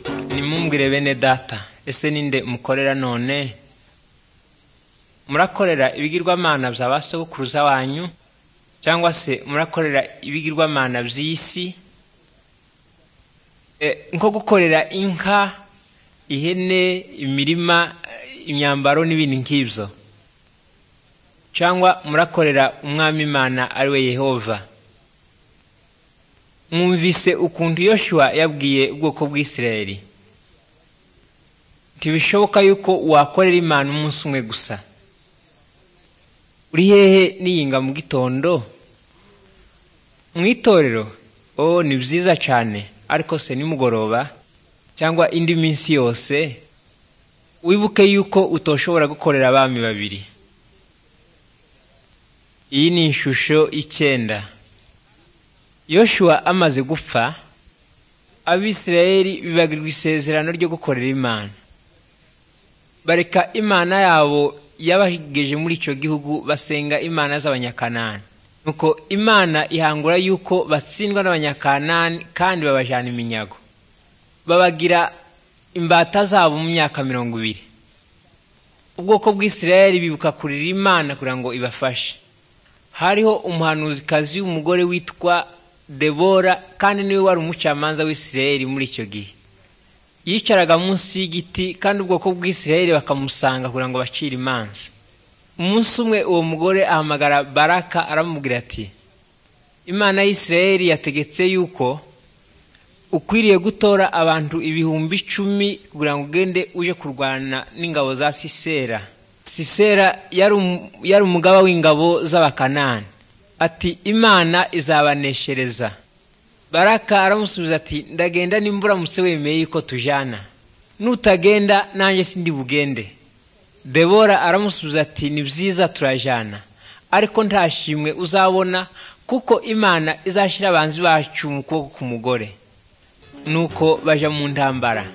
ntimumubwire bene data ese ni nde mukorera none murakorera ibigirwamana bya ba sogokuruza wanyu cyangwa se murakorera ibigirwamana by'isi nko gukorera inka ihene imirima imyambaro n'ibindi nk'ibyo cyangwa murakorera umwami imana ari we yehova mwumvise ukuntu yoshuwa yabwiye ubwoko bw'isirayeri ntibishoboka yuko wakorera imana umunsi umwe gusa uri hehe n'iyinga mu gitondo mu itorero oh ni byiza cyane ariko se nimugoroba cyangwa indi minsi yose wibuke yuko utoshobora gukorera abami babiri iyi ni ishusho y'icyenda yoshuwa amaze gupfa abisirayeli bibagirwa isezerano ryo gukorera imana bareka imana yabo yabageje muri icyo gihugu basenga imana z'abanyakanani nuko imana ihangura yuko batsindwa n'abanyakanani kandi babajyana iminyago babagira imbata zabo mu myaka mirongo ibiri ubwoko bw'isirayeli bibuka kurira imana kugira ngo ibafashe hariho umuhanuzikazi w'umugore witwa debora kandi niwe wari umucamanza w'isirayeli muri icyo gihe yicaraga munsi y'igiti kandi ubwoko bw'isirayeli bakamusanga kugira ngo bacire imanza umunsi umwe uwo mugore ahamagara baraka aramubwira ati imana y'isirayeli yategetse yuko ukwiriye gutora abantu ibihumbi icumi kugira ngo ugende uje kurwana n'ingabo za sisera sisera yari umugaba w'ingabo z'abakanani ati imana izabaneshereza baraka aramusubiza ati ndagenda nimba uramutse wemeye yuko tujyana nutagenda nanjye sindi bugende debora aramusubiza ati ni byiza turajyana ariko nta shimwe uzabona kuko imana izashyira abanzi bacu mu kuboko k'umugore nuko bajya mu ntambara